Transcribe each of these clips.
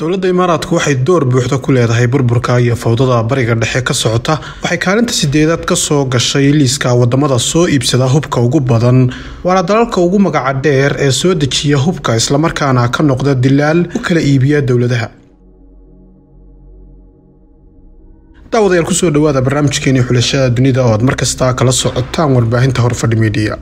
dowladda imaaraadku waxay door buuxda ku leedahay burburka iyo fawdada bariga dhexe ka socota waxay kaalinta sideedaad kasoo gashay liiska wadamada soo iibsada hubka ugu badan waana dalalka ugu magaca dheer ee soo dejiya hubka islamarkaana ka noqda dilaal u kala iibiya dowladaha daawadayaal kusoo dhawaada barnaamijkeeni xulashada dunida oo aad markasta kala socotaan warbaahinta horfadhi midiya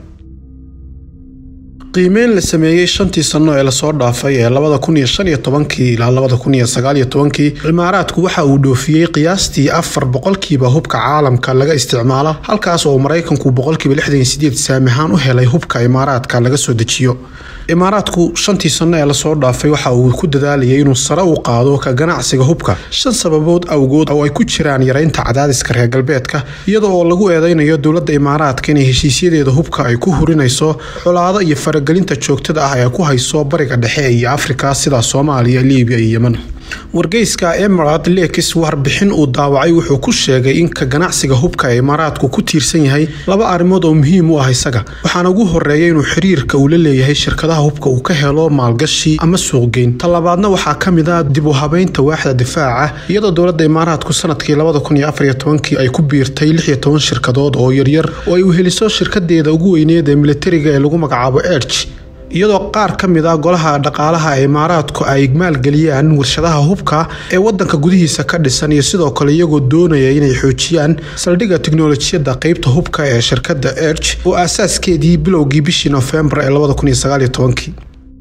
qiimeyn la sameeyey shantii sano ee lasoo dhaafay ee labada kun iyo shan iyo tobankii ilaa labada kun iyo sagaal iyo tobankii imaaraadku waxa uu dhoofiyey qiyaastii afar boqolkiiba hubka caalamka laga isticmaalo halkaas oo maraykanku boqolkiiba lixdan iyo sideed saamihaan u helay hubka imaaraadka laga soo dejiyo imaaraadku shantii sano ee lasoo dhaafay waxa uu ku dadaalayay inuu sare u qaado ka ganacsiga hubka shan sababood awgood oo ay ku jiraan yareynta cadaadiska reer galbeedka iyada oo lagu eedeynayo dowladda imaaraadka inay heshiisyadeeda hubka ay ku hurinayso colaado iyo faragelinta joogtada ah ee ku hayso bariga dhexe iyo afrika sida soomaaliya libiya iyo yeman wargeyska emirad lekis warbixin uu daawacay wuxuu ku sheegay in ka ganacsiga hubka ee imaaraadku ku tiirsan yahay laba arrimood oo muhiim u ah isaga waxaana ugu horeeya inuu xiriirka uu la leeyahay shirkadaha hubka uu ka helo maalgashi ama suuqgeyn talabaadna waxaa ka mid ah dib u habeynta waaxda difaaca iyadoo dowladda imaaraadku sanadkii labada kun iyo afar iyo tobankii ay ku biirtay lix iyo toban shirkadood oo yaryar oo ay uheliso shirkadeeda ugu weyneed ee militariga ee lagu magacaabo erj iyadoo qaar ka mid ah golaha dhaqaalaha ee imaaraadku ay maalgeliyaan warshadaha hubka ee wadanka gudihiisa ka dhisan iyo sidoo kale iyagoo doonaya inay xoojiyaan saldhigga tiknolojiyadda qeybta hubka ee shirkadda erj oo aasaaskeedii bilowgii bishii nofembar ee labada kun iyo sagaal iyo tobankii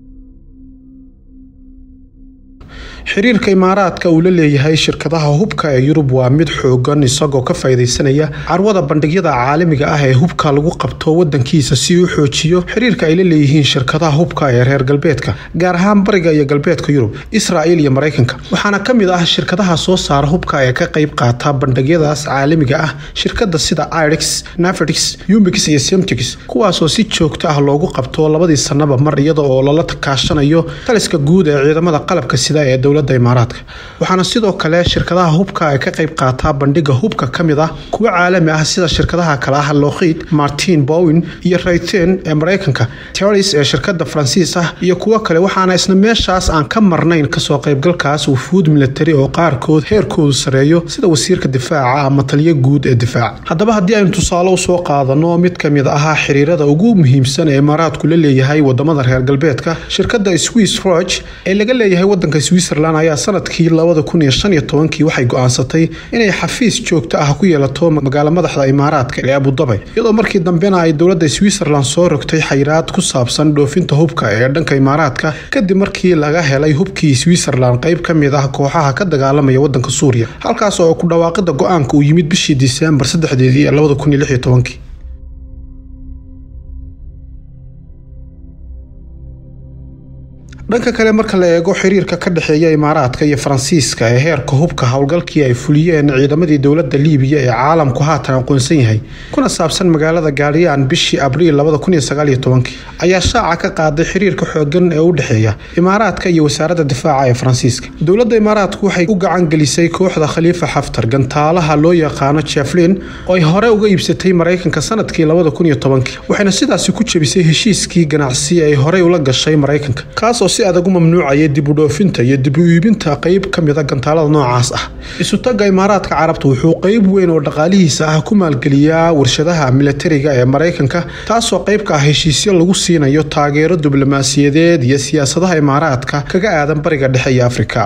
xiriirka imaaraadka uu la leeyahay shirkadaha hubka ee yurub waa mid xoogan isagoo ka faa'iidaysanaya carwada bandhigyada caalamiga ah ee hubka lagu qabto wadankiisa si uu xoojiyo xiriirka ay la leeyihiin shirkadaha hubka ee reer galbeedka gaar ahaan bariga iyo galbeedka yurub israa'il iyo maraykanka waxaana ka mid ah shirkadaha soo saara hubka ee ka qayb qaata bandhigyadaas caalamiga ah shirkada sida irix nafrix umix iyo semtix kuwaasoo si joogto ah loogu qabto labadii sanaba mar iyada oo lala kaashanayo taliska guud ee ciidamada qalabka sida ee dowlada imaaraadka waxaana sidoo kale shirkadaha hubka ay ka qayb qaataa bandhiga hubka ka mid ah kuwa caalami ah sida shirkadaha kale ah lokhid martin bowin iyo rayten ee maraykanka teris ee shirkada faransiis ah iyo kuwo kale waxaana isna meeshaas aan ka marnayn kasoo qaybgalkaas wufuud militari oo qaarkood heerkoodu sareeyo sida wasiirka difaaca ama taliyo guud ee difaaca haddaba haddii aynu tusaale usoo qaadano mid ka mid ah xiriirada ugu muhiimsan ee imaaraadku la leeyahay wadamada reer galbeedka shirkada swiss roch ee laga leeyahay wadanka switzerland ayaa sanadkii labada kun iyo shan iyo tobankii waxay go-aansatay inay xafiis joogto ah ku yeelato magaalo madaxda imaaraadka ee abudabay iyadoo markii dambena ay dowladda switzerland soo rogtay xayiraad ku saabsan dhoofinta hubka ee dhanka imaaraadka kadib markii laga helay hubkii switzerland qayb ka mid ah kooxaha ka dagaalamaya wadanka suuriya halkaas oo ku dhawaaqida go-aanka uu yimid bishii diseembar saddexdeedii ee labada kun iyo lix iyo tobankii dhanka kale marka la eego xiriirka ka dhexeeya imaaraadka iyo faransiiska ee heerka hubka howlgalkii ay fuliyeen ciidamadii dowladda liibiya ee caalamku haatan aqoonsan yahay kuna saabsan magaalada gaariyaan bishii abriil labada kun iyo sagaal iyo tobankii ayaa shaaca ka qaaday xiriirka xoogan ee u dhexeeya imaaraadka iyo wasaaradda difaaca ee faransiiska dowladda imaaraadku waxay u gacan gelisay kooxda khaliifa xaftar gantaalaha loo yaqaano jeflin oo ay hore uga iibsatay maraykanka sanadkii labada kun iyo tobankii waxayna sidaasi ku jebisay heshiiskii ganacsi ay horey ula gashay maraykanka kaas oo si adag u mamnuucaya dib u dhoofinta iyo dib u iibinta qeyb ka mid a gantaalada noocaas ah isutaga imaaraadka carabta wuxuu qeyb weyn oo dhaqaalihiisa ah ku maalgeliyaa warshadaha militariga ee maraykanka taasoo qeyb ka ah heshiisyo lagu siinayo taageero diblomaasiyadeed iyo siyaasadaha imaaraadka kaga aadan bariga dhexe iyo afrika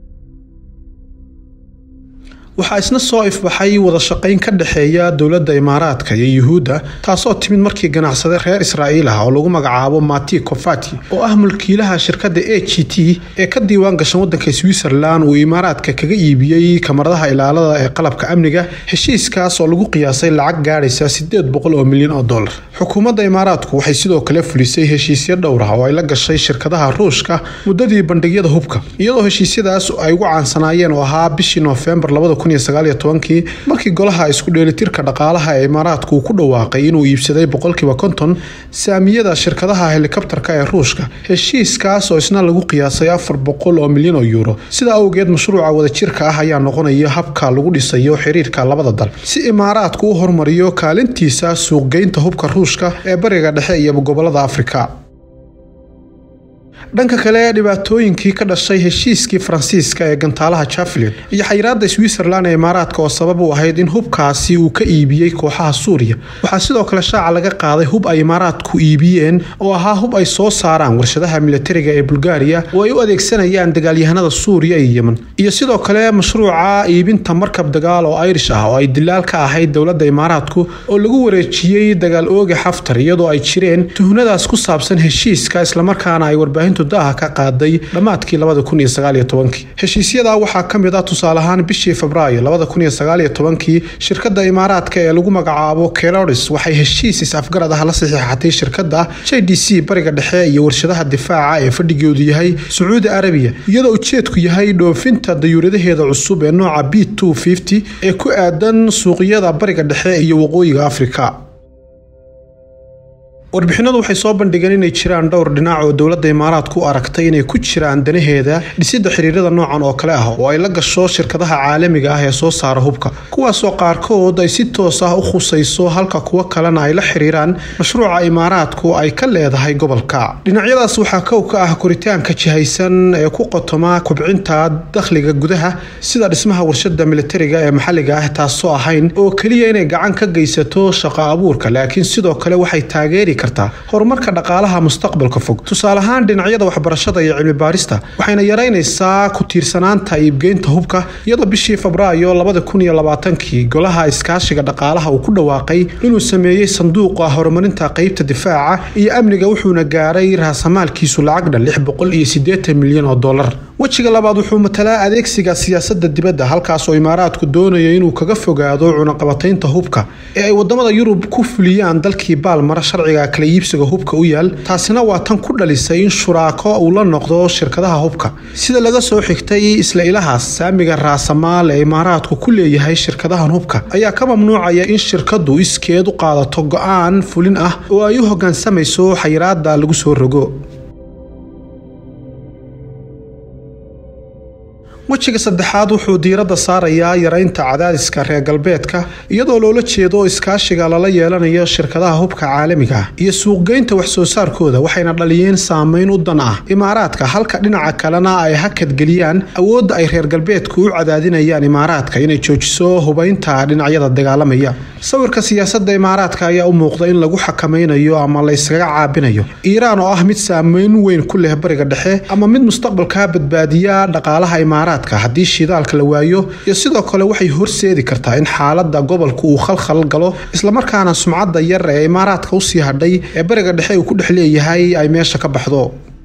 waxaa isna soo ifbaxay wada shaqayn ka dhexeeya dowladda imaaraadka iyo yuhuudda taasoo timid markii ganacsade reer israa'iil ah oo lagu magacaabo mati kofati oo ah mulkiilaha shirkadda a g t ee ka diiwaan gashan wadanka switzerland uu imaaraadka kaga iibiyey kamaradaha ilaalada ee qalabka amniga heshiiskaas oo lagu qiyaasay lacag gaadhaysa sideed boqol oo milyan oo dollar xukuumadda imaaraadku waxay sidoo kale fulisay heshiisyo dhowr ah oo ay la gashay shirkadaha ruushka muddadii bandhigyada hubka iyadoo heshiisyadaas ay ugu caansanaayeen oo ahaa bishii noofembar markii golaha isku dheelitirka dhaqaalaha ee imaaraadku uu ku dhawaaqay inuu iibsaday boqolkiiba konton saamiyada shirkadaha helikabtarka ee ruushka heshiiskaas oo isna lagu qiyaasay afar boqol oo milyan oo yuuro sida awgeed mashruuca wadajirka ah ayaa noqonaya habka lagu dhisayo xiriirka labada dal si imaaraadku u hormariyo kaalintiisa suuqgeynta hubka ruushka ee bariga dhexe iyo gobolada afrika dhanka kale dhibaatooyinkii ka dhashay heshiiskii faransiiska ee gantaalaha javelin iyo xayiraada switzerland ee imaaraadka oo sabab u ahayd in hubkaasi uu ka iibiyey kooxaha suuriya waxaa sidoo kale shaaca laga qaaday hub ay imaaraadku iibiyeen oo ahaa hub ay soo saaraan warshadaha militariga ee bulgaariya oo ay u adeegsanayaan dagaalyahanada suuriya iyo yemen iyo sidoo kale mashruuca iibinta markab dagaal oo irish ah oo ay dilaal ka ahayd dowladda imaaraadku oo lagu wareejiyey dagaal ooga xaftar iyadoo ay jireen tuhnadaas ku saabsan heshiiska islamarkaana ay warbaahintu daha ka qaaday dhammaadkii heshiisyadaa waxaa ka mid ah tusaale ahaan bishii febraayo kii shirkadda imaaraadka ee lagu magacaabo keloris waxay heshiis is-afgarad ah la saxiixatay shirkadda j d c bariga dhexe iyo warshadaha difaaca ee fadhigoodu yahay sacuudi arabiya iyadoo ujeedku yahay dhoofinta dayuuradaheeda cusub ee nooca b ee ku aadan suuqyada bariga dhexe iyo waqooyiga afrika warbixinadu waxay soo bandhigeen inay jiraan dhowr dhinac oo dowladda imaaraadku aragtay inay ku jiraan danaheeda dhisidda xiriirada noocan oo kale ah oo ay la gasho shirkadaha caalamiga ah ee soo saara hubka kuwaasoo qaarkood ay si toos ah u khusayso halka kuwo kalena ay la xiriiraan mashruuca imaaraadku ay ka leedahay gobolka dhinacyadaas waxaa kow ka ah koritaanka jihaysan ee ku qotoma kubcinta dakhliga gudaha sida dhismaha warshada militariga ee maxalliga ah taasoo ahayn oo keliya inay gacan ka geysato shaqo abuurka laakiin sidoo kale waxay taageeri kartaa horumarka dhaqaalaha mustaqbalka fog tusaale ahaan dhinacyada waxbarashada iyo cilmi baarista waxayna yaraynaysaa ku tiirsanaanta iibgeynta hubka iyadoo bishii febraayo kii golaha iskaashiga dhaqaalaha uu ku dhawaaqay inuu sameeyey sanduuqa horumarinta qeybta difaaca iyo amniga wuxuuna gaaray raasamaalkiisu lacag dhan milyan oo dolar wejiga labaad wuxuu matalaa adeegsiga siyaasada dibadda halkaasoo imaaraadku doonayo inuu kaga fogaado cunaqabataynta hubka ee ay wadamada yurub ku fuliyaan dalkii baalmara sharciga kala iibsiga hubka u yaal taasina waa tan ku dhalisay in shuraako uu la noqdo shirkadaha hubka sida laga soo xigtay isla ilahaas saamiga raasamaal ee imaaraadku ku leeyahay shirkadahan hubka ayaa ka mamnuucaya in shirkadu iskeed u qaadato go-aan fulin ah oo ay u hogaansamayso xayiraada lagu soo rogo wejiga saddexaad wuxuu diiradda saarayaa yaraynta cadaadiska reer galbeedka iyadoo loola jeedo iskaashiga lala yeelanayo shirkadaha hubka caalamiga ah iyo suuqgeynta waxsoo saarkooda waxayna dhaliyeen saameyn u dan ah imaaraadka halka dhinaca kalena ay hakadgeliyaan awoodda ay reer galbeedku u cadaadinayaan imaaraadka inay joojiso hubaynta dhinacyada dagaalamaya sawirka siyaasadda imaaraadka ayaa u muuqda in lagu xakamaynayo ama la yskaga caabinayo iiraan oo ah mid saameyn weyn ku leh bariga dhexe ama mid mustaqbalka badbaadiya dhaqaalaha imaaraadka haddii shidaalka la waayo iyo sidoo kale waxay horseedi kartaa in xaalada gobolka uu khalkhal galo islamarkaana sumcadda yar ee imaaraadka usii hadhay ee bariga dhexe uu ku dhex leeyahay ay meesha ka baxdo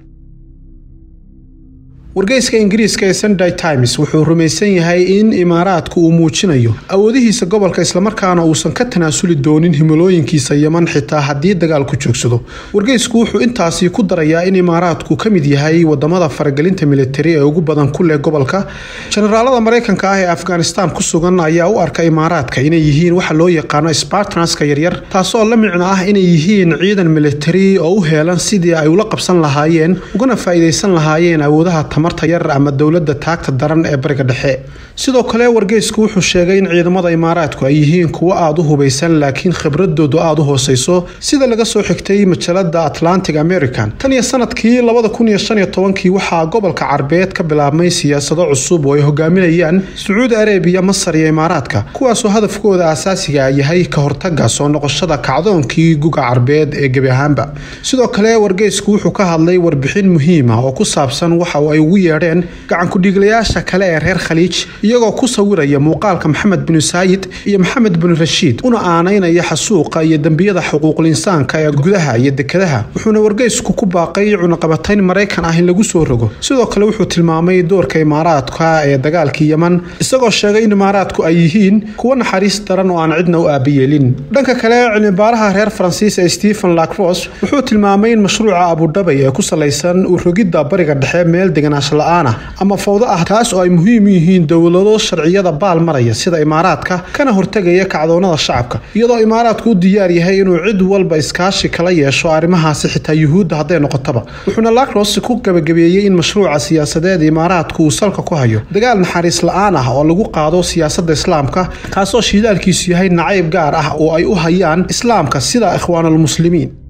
wargeyska ingiriiska ee sunday times wuxuu rumaysan yahay in imaaraadku uu muujinayo awoodihiisa gobolka islamarkaana uusan ka tanaasuli doonin himilooyinkiisa yeman xitaa haddii dagaalku joogsado wargeysku wuxuu intaasi ku darayaa in imaaraadku ka mid yahay wadamada faragelinta militari ee ugu badan ku leh gobolka jenaraalada maraykanka ah ee afghanistan ku sugan ayaa u arka imaaraadka inay yihiin waxa loo yaqaano spartanaska yaryar taasoo la micno ah inay yihiin ciidan militari oo u heelan sidii ay ula qabsan lahaayeen ugana faa'iidaysan lahaayeen awoodaha tamarta yar ama dowladda taagta daran ee bariga dhexe sidoo kale wargeysku wuxuu sheegay in ciidamada imaaraadku ay yihiin kuwo aada u hubaysan laakiin khibradoodu aada u hooseyso sida laga soo xigtay majalada atlantic american tan iyo sanadkii kii waxaa gobolka carbeed ka bilaabmay siyaasado cusub oo ay hogaaminayaan sacuudi arabiya masar iyo imaaraadka kuwaasoo hadafkooda asaasiga yahay ka hortaga soo noqoshada kacdoonkii guga carbeed ee gebi ahaanba sidoo kale wargeysku wuxuu ka hadlay warbixin muhiima oo ku saabsan waxa ay ugu yeedheen gacankudhiiglayaasha kale ee reer khaliij iyagoo ku sawiraya muuqaalka maxamed binu saayid iyo maxamed binu rashiid una aanaynaya xasuuqa iyo dembiyada xuquuqul insaanka ee gudaha iyo dekadaha wuxuuna wargeysku ku baaqay cunaqabatayn maraykan ah in lagu soo rogo sidoo kale wuxuu tilmaamay doorka imaaraadka ee dagaalkii yeman isagoo sheegay in imaaraadku ay yihiin kuwo naxariis daran oo aan cidna u aabiyeelin dhanka kale cilmibaaraha reer faransiis ee stephen lacros wuxuu tilmaamay in mashruuca abudhabay ee ku salaysan u rogidda bariga dhexe meel deganaansho la-aan ah ama fawdo ah taas oo ay muhiim u yihiin dowlado sharciyada baal maraya sida imaaraadka kana hortegaya kacdoonada shacabka iyadoo imaaraadku u diyaar yahay inuu cid walba iskaashi kala yeesho arrimahaasi xitaa yuhuudda hadday noqotaba wuxuuna lacros ku gabagabeeyey in mashruuca siyaasadeed imaaraadku uu salka ku hayo dagaal naxariis la-aan ah oo lagu qaado siyaasadda islaamka kaasoo shiidaalkiisu yahay nacayb gaar ah oo ay u hayaan islaamka sida ikhwaanulmuslimiin